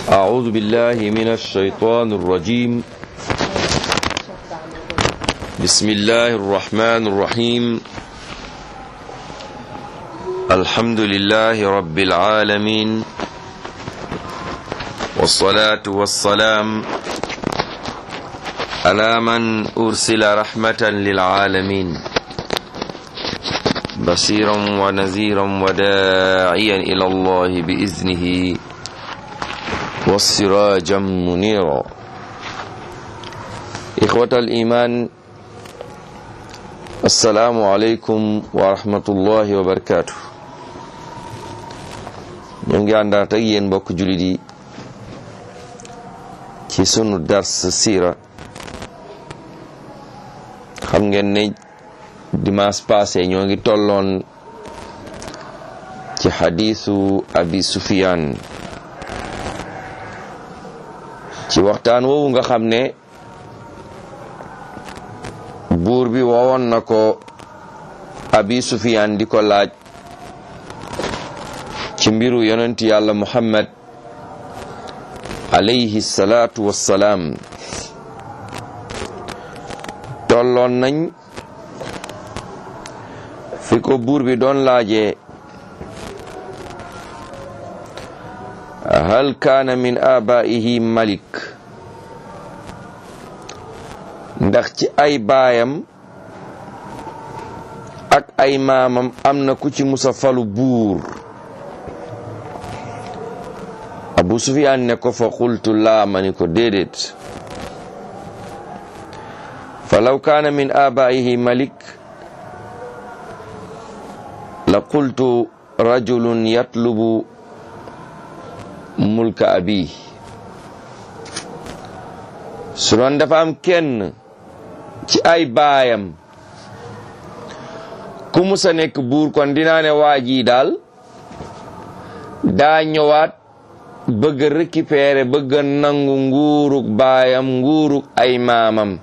أعوذ بالله من الشيطان الرجيم بسم الله الرحمن الرحيم الحمد لله رب العالمين والصلاة والسلام على من أرسل رحمة للعالمين بصيرا ونذيرا وداعيا إلى الله بإذنه والسراجا منيرا إخوة الإيمان السلام عليكم ورحمة الله وبركاته ñu ngi àndaat ak yéen mbokk jullit yi ci sunu dars siira xam ngeen ne dimanche passé ñoo ngi tolloon ci xadiisu abi sufiyaan ci waxtaan woowu nga xam ne buur bi woowoon na ko abi sufiyaan di ko laaj ci mbiru yonent yàlla muhammad alayhi salaatu wassalaam tolloon nañ fi ko buur bi doon laajee hal kaana min abaihi malik ndax ci ay baayam ak ay maamam am na ku ci musa falu buur abu sufiyaan ne ko fa qultu laa ma ni ko déedéet fa law kaana min abaihi malik la qultu rajulun yatlubu mulka abi su doon dafa am kenn ci ay baayam ku musa nekk buur kon dinaa ne waa ji daal daa ñëwaat bëgg a récupérer bëgg a nangu nguurug baayam nguurug ay maamam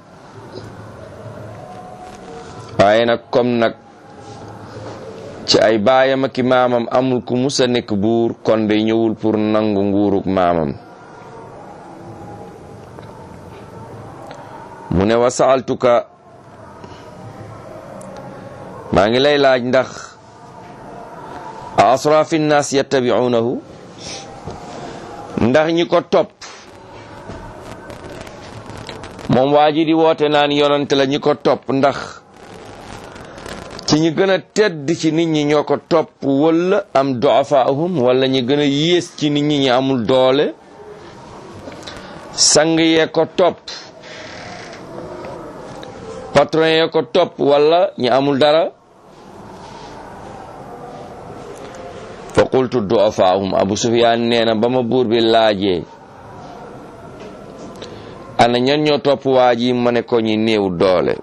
waaye nag comme nag ci ay baayam ak i maamam amul ku musa nekk buur kon day ñëwul pour nangu nguurug maamam mu ne wa saaltuka maa ngi lay laaj ndax a asrafi nnaas yattabiunahu ndax ñi ko topp moom waa ji di woote naan yonante la ñi ko topp ndax ci ñi gën a tedd ci nit ñi ñoo ko topp wala am duafaahum wala ñi gën a yées ci nit ñi ñi amul doole sang yee ko topp patron yee ko topp wala ñi amul dara fa qultu duafaahum abu sufyaan nee na ba ma buur bi laajee ana ñan ñoo topp waa ji ma ne ko ñi néew doole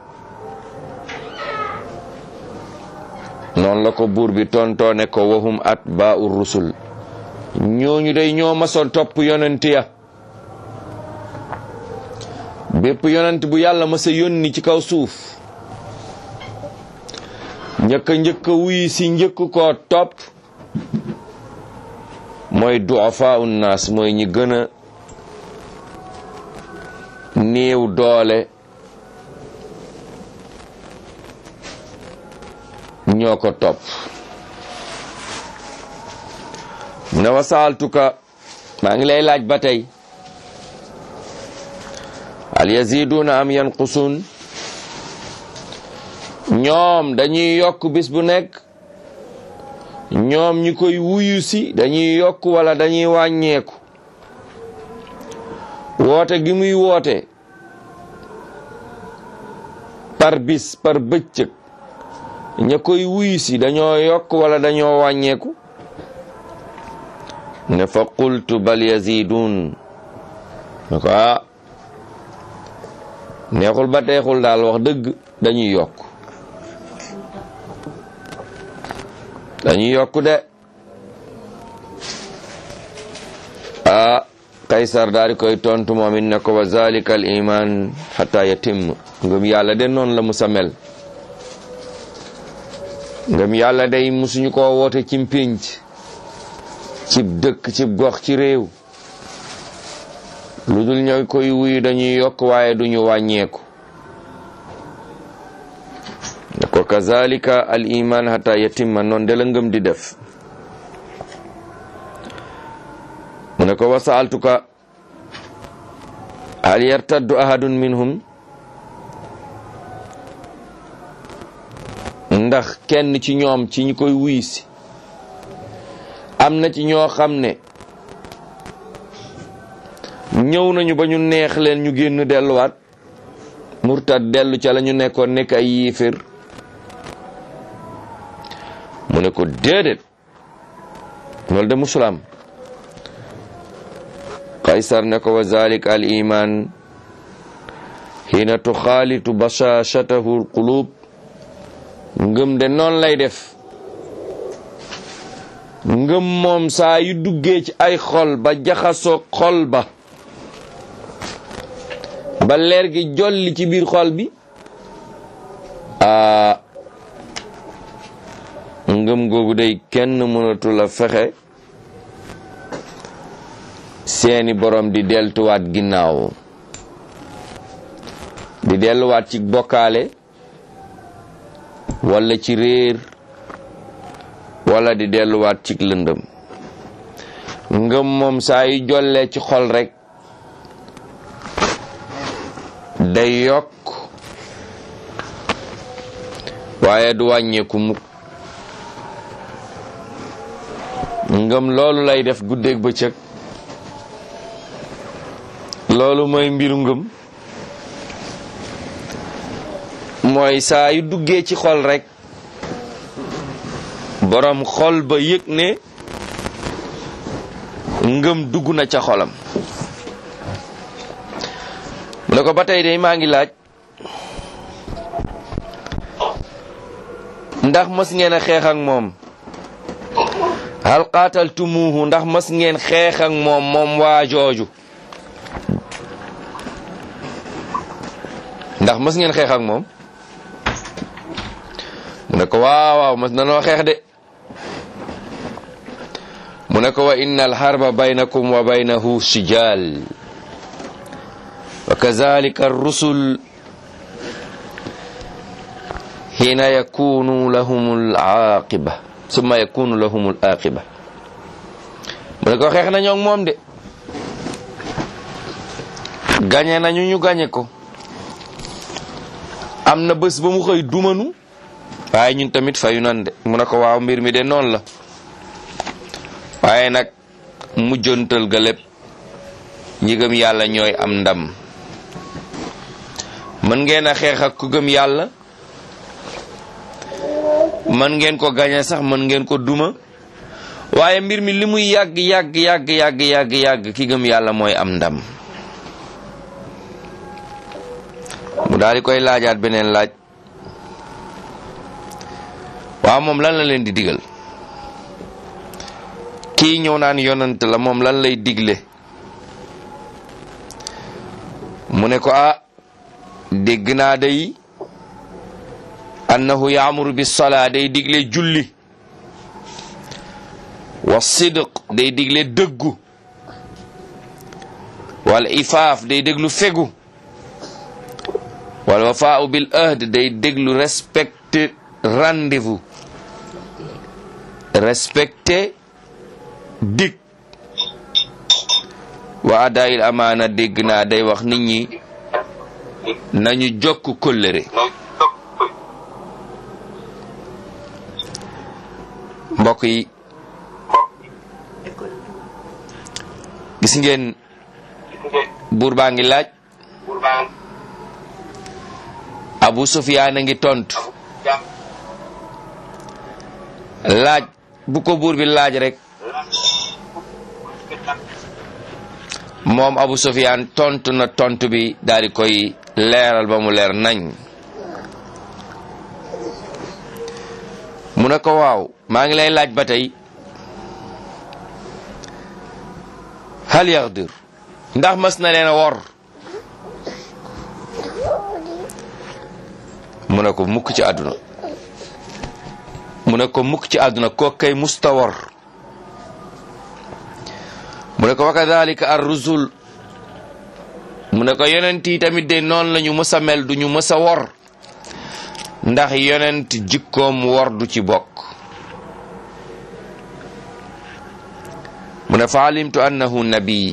noonu la ko buur bi tontoone ko wahum atbaa'u rusul ñooñu day ñoo masoon topp yonent ya bépp yonent bu yàlla masa yónni ci kaw suuf njëkka njëkka wuy si njëkk koo topp mooy du'afaa'u naas mooy ñi gën a néew doole ñoo ko topp mu ne wasaaltuka maa ngi lay laaj ba tey hal yaziduuna am yanqusun ñoom dañuy yokk bis bu nekk ñoom ñi koy wuyu si dañuy yokk wala dañuy wàññeeku woote gi muy woote par bis par bëccëg ña koy wuyu si dañoo yokk wala dañoo wàññeeku ne fa qultu bal yazidun ne ko ah neexul ba teexul daal wax dëgg dañuy yokk dañuy yokk de ah kaysar daal di koy tontu moom it ne ko wa zalika al iman hatta yatim ngëm yàlla de noonu la musa mel ngëm yàlla day musuñu ko woote ci mpénc cib dëkk cib gox ci réew lu dul ñooy koy wuyu dañuy yokk waaye duñu wàññeeku ne ko kazalika al iman hata yatimma noon de la ngëm di def mu ne ko wasaaltuka hal yartaddu ahadun minhum ndax kenn ci ñoom ci ñi koy wuy si am na ci ñoo xam ne ñëw nañu ba ñu neex leen ñu génn delluwaat murtad dellu ca la ñu nekkoon nekk ay yiifir mu ne ko déedéet loolu de musulaam qaysar ne ko wa zalik al iman xiina tuxaalitu bashashatahu qulub ngëm de noonu lay def ngëm moom saa yu duggee ci ay xol ba jaxasoo xol ba ba leer gi jolli ci biir xol bi aa ngëm googu day kenn mënatu la fexe seeni borom di deltuwaat ginnaaw di delluwaat ci bokkaale wala ci réer wala di delluwaat ci lëndëm ngëm moom saa yu jollee ci xol rek day yokk waaye du wàññeeku mukk ngëm loolu lay def guddeeg bëccëg loolu mooy mbiru ngëm mooy saa yu duggee ci xol rek borom xol ba yëg ne ngëm dugg na ca xolam mu ne ko ba tey de maa ngi laaj ndax mës ngeen a xeex ak moom hal qaataltumuuhu ndax mës ngeen xeex ak moom moom waa jooju ndax mës ngeen xeex ak moom mu ne ko waaw waaw mës nanoo xeex de mu ne ko wa inna alharba baynakum wa baynahu sijal wa kazalika arrusul hina yakunu lahum alaqiba summa yakunu lahum alaqiba mu ne ko xeex nañoo ak moom de gañe nañu ñu gañe ko am na bés ba mu xëy dumanu waaye ñun tamit fayu nan de mu ne ko waaw mbir mi de noonu la waaye nag mujjantal ga lépp ñi gëm yàlla ñooy am ndam mën ngeen a xeex ak ku gëm yàlla mën ngeen ko gañe sax mën ngeen ko duma waaye mbir mi li muy yàgg yàgg yàgg yàgg yàgg yàgg ki gëm yàlla mooy am ndam mu daal di koy laajaat beneen laaj waaw moom lan la leen di digal kii ñëw naan yonant la moom lan lay digle mu ne ko ah dégg naa day annahu yaamuru bi salaa day digle julli wa sidq day digle dëggu wal ifaaf day déglu fegu wal wafaau bil ahd day déglu respecté rendez-vous respecté dig wa adaayil amaana dégg naa day wax nit ñi nañu jokk kóllëre mbokk yi gis ngeen buur baa ngi laaj abu sufyaan a ngi tontu laaj bu ko buur bi laaj rek moom abu sufyaan tontu na tontu bi daal di koy leeral ba mu leer nañ mu ne ko waaw maa ngi lay laaj ba tey hal yaxdir ndax mas na leen a wor mu ne ko mukk ci àdduna mu ne ko mukk ci àdduna ko kay musta wor mu ne ko wa kadalika ar rusul mu ne ko yonent yi tamit de noonu lañu mës a mel duñu mës a wor ndax yonent jikkoom wor du ci bokk mu ne fa alimtu annahu nabi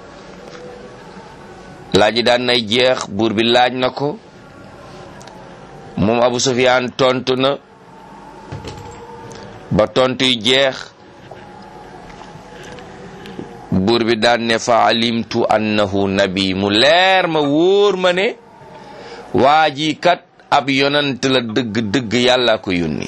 laaj yi daan nay jeex buur bi laaj na ko moom Abu Sufyaan tontu na ba tontu yi jeex buur bi daan ne fa alimtu annahu nabi mu leer ma wóor ma ne waa ji kat ab yonant la dëgg dëgg yàlla ko yónni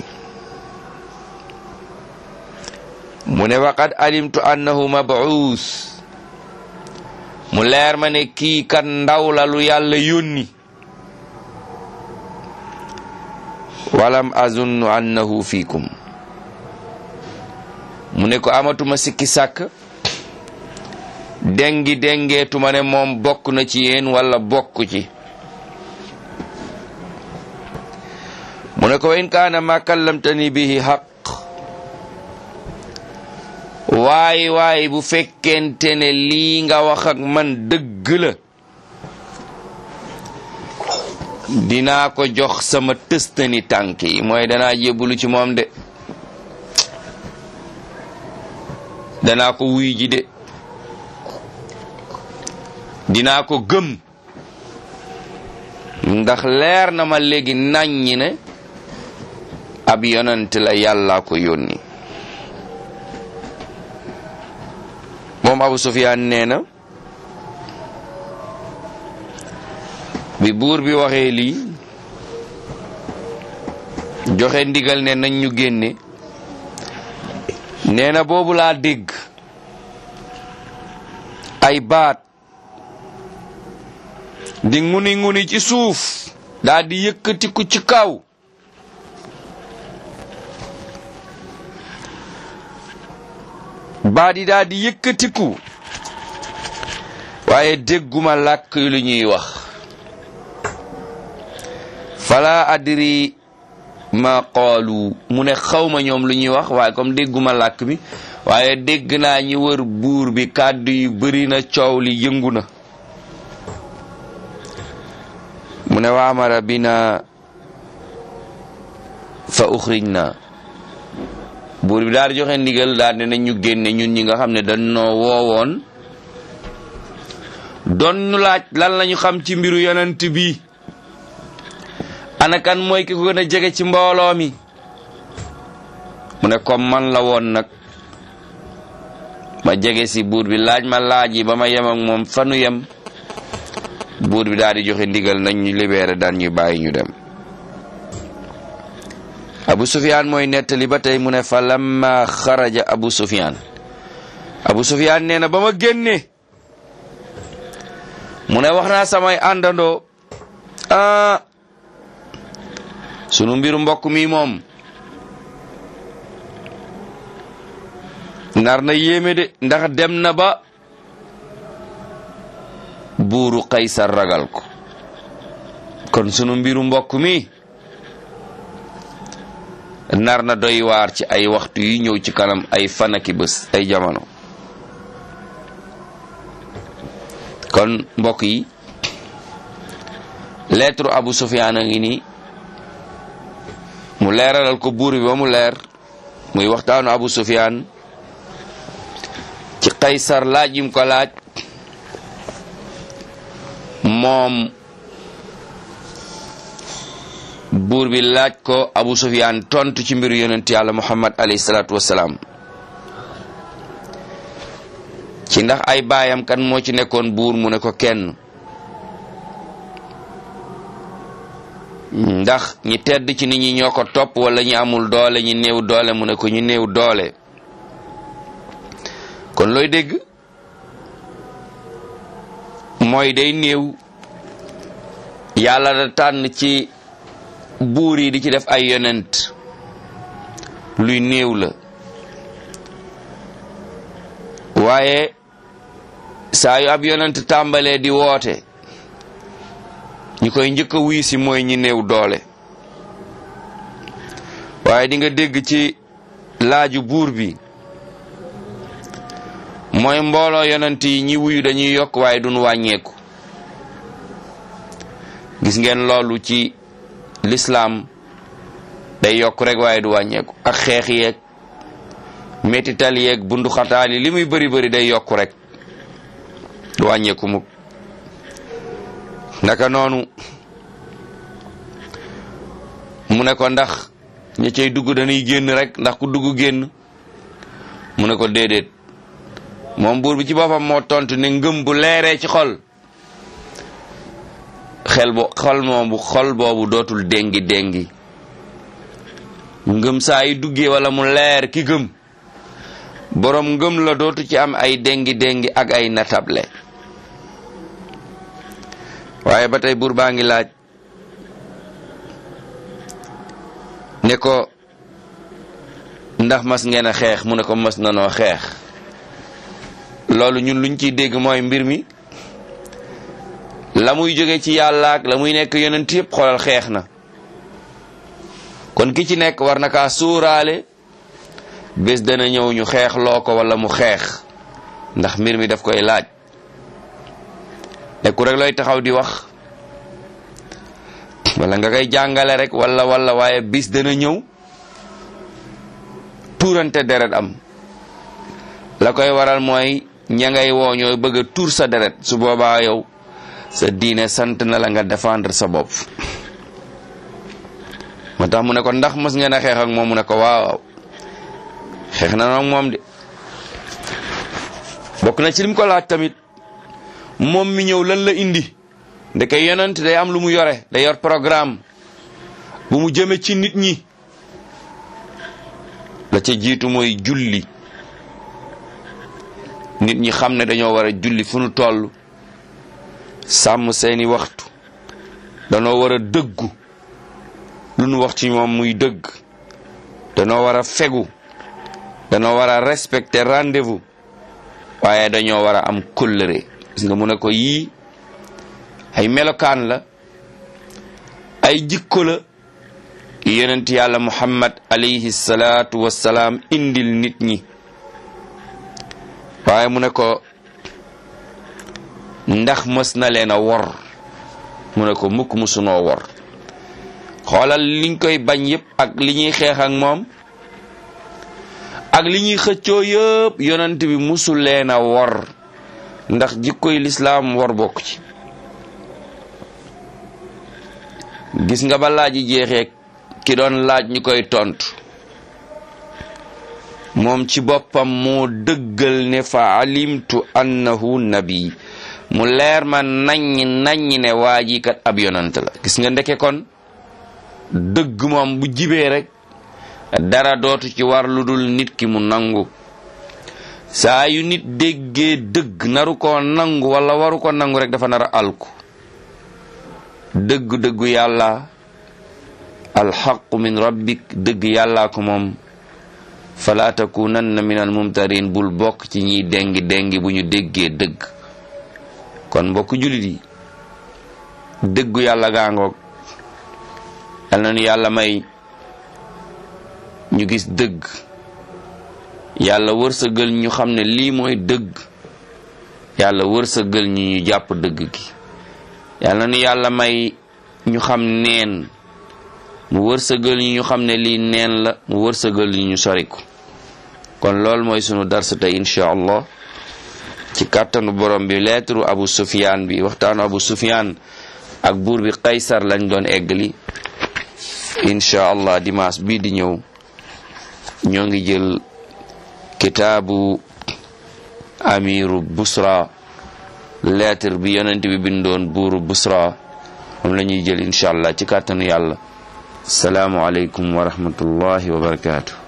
mu ne waqad alimtu annahu mabuus mu leer ma ne kii kat ndaw la lu yàlla yónni walam azunnu annahu fiikum mu ne ko amatuma sikki sàkk dengi dengeetuma ne moom bokk na ci yéen wala bokk ci mu ne ko wa in kaana ma kallamtani bihi xaq waay waay bu fekkente ne lii nga wax ak man dëgg la dinaa ko jox sama tëstani tànk yi mooy danaa jébbalu ci moom de danaa ko wuy ji de dinaa ko gëm ndax leer na ma léegi naññi ne ab yonent la yàlla ko yónni moom Abu Sufyaan nee na bi buur bi waxee lii joxe ndigal ne nañ ñu génne nee na boobu laa dégg ay baat di nguni nguni ci suuf daa di yëkkatiku ci kaw baat yi daa di yëkkatiku waaye dégguma làkk yu lu ñuy wax fala adri ma qaalu mu ne xawma ñoom lu ñuy wax waaye comme dégguma làkk bi waaye dégg naa ñi wër buur bi kàddu yu bari na coow li yëngu na mu ne waamara bina fa uxrij na buur bi daal di joxe ndigal daal ne ñu génne ñun ñi nga xam ne dañoo woowoon doon ñu laaj lan lañu xam ci mbiru yonent bi ana kan mooy ki ko gën a jege ci mbooloo mi mu ne comme man la woon nag ma jege si buur bi laaj ma laaj yi ba ma yem ak moom fanu yem buur bi daal di joxe ndigal nañ ñu libéré daan ñu bàyyi ñu dem abu sufyaan mooy nettali ba tey mu ne fa lamma xaraja abu sufyaan abu sufyaan nee na ba ma génne mu ne wax naa samay àndandoo ah sunu mbiru mbokk mi moom nar na yéeme de ndax dem na ba buuru Qaysar ragal ko kon sunu mbiru mbokk mi nar na doy waar ci ay waxtu yi ñëw ci kanam ay fanaki bés ay jamono kon mbokk yi lettre Abu Sufyaan a ngi nii mu leeralal ko buur bi ba mu leer muy waxtaanu Abu Sufyaan ci Qaysar laaj yim ko laaj moom buur bi laaj ko Abu Sufyaan tontu ci mbiru yonent yàlla Muhammad alayhi salaatu wassalaam ci ndax ay baayam kan moo ci nekkoon buur mu ne ko kenn ndax ñi tedd ci nit ñi ñoo ko topp wala ñi amul doole ñi néew doole mu ne ko ñu néew doole kon looy dégg mooy day néew yàlla da tànn ci buur yi di ci def ay yonent luy néew la waaye saa yu ab yonent tàmbalee di woote ñi koy njëkk a wuy si mooy ñi néew doole waaye di nga dégg ci laaju buur bi mooy mbooloo yonent yi ñi wuyu dañuy yokk waaye duñ wàññeeku gis ngeen loolu ci lislaam day yokk rek waaye du wàññeeku ak xeex yeeg métital yeeg bunduxataal yi li muy bëri bëri day yokk rek du wàññeeku mukk naka noonu mu ne ko ndax ña cay dugg dañuy génn rek ndax ku dugg génn mu ne ko déedéet moom buur bi ci boppam moo tontu ne ngëm bu leeree ci xol xel bo xol moom bu xol boobu dootul déngi déngi ngëm saa yi duggee wala mu leer ki gëm boroom ngëm la dootu ci am ay déngi déngi ak ay natable waaye ba tey buur baa ngi laaj ne ko ndax mas ngeen a xeex mu ne ko mas nanoo xeex loolu ñun luñ ciy dégg mooy mbir mi la muy jóge ci yàlla ak la muy nekk yonent yëpp xoolal xeex na kon ki ci nekk war na kaa suuraale bés dana ñëw ñu xeex loo ko wala mu xeex ndax mbir mi daf koy laaj nekku rek looy taxaw di wax wala nga koy jàngale rek wala wala waaye bis dana ñëw tuurante deret am la koy waral mooy ña ngay woo ñooy bëgg a tuur sa deret su boobaa yow sa diine sant na la nga défendre sa bopp moo tax mu ne ko ndax mos ngeen a xeex ak moom mu ne ko waaw xeex na nag moom de bokk na ci lim ko laaj tamit moom mi ñëw lan la indi ndeke yonent day am lu mu yore day yor programme bu mu jëme ci nit ñi la ca jiitu mooy julli nit ñi xam ne dañoo war a julli fu nu toll sàmm seeni waxtu danoo war a dëggu lu nu wax ci moom muy dëgg danoo war a fegu danoo war a respecter rendez-vous waaye dañoo war a am kóllëre gis nga mu ne ko yii ay melokaan la ay jikko la yonent yàlla muhammad alayhi salaatu wassalaam indil nit ñi waaye mu ne ko ndax mës na leen a wor mu ne ko mukk musunoo wor xoolal liñ koy bañ yépp ak li ñuy xeex ak moom ak li ñuy xëccoo yëpp yonent bi musul leen a wor ndax jikkoy lislaam wor bokk ci gis nga ba laaj yi jeexee ki doon laaj ñu koy tontu moom ci boppam moo dëggal ne fa alimtu annahu nabi mu leer ma naññ naññ ne waa ji kat ab yonant la gis nga ndeke kon dëgg moom bu jibee rek dara dootu ci war lu dul nit ki mu nangu saa yu nit déggee dëgg naru ko nangu wala waru ko nangu rek dafa nar a alku dëgg dëggu yàlla alxaqu min rabbik dëgg yàllaa ko moom fala takunanna min al mumtarin bul bokk ci ñiy dengi dengi bu ñu déggee dëgg kon mbokk julit yi dëggu yàlla gaangoog yal na nu yàlla may ñu gis dëgg yàlla wërsëgal ñu xam ne lii mooy dëgg yàlla wërsëgal ñu ñu jàpp dëgg gi yal na nu yàlla may ñu xam neen mu wërsëgal ñu ñu xam ne lii neen la mu wërsëgal ñu ñu soriku kon loolu mooy sunu darsa tey incha allah ci kàttanu borom bi lettre abu sufyan bi waxtaanu abu sufyan ak buur bi qaysar lañ doon eggali incha allah dimanche bii di ñëw ñoo ngi jël kitaabu amiru busra lettre bi yonent bi bindoon buuru busra moom la ñuy jël incha allah ci kàttanu yàlla asalaamu aleykum wa rahmatullahi wa barakaatu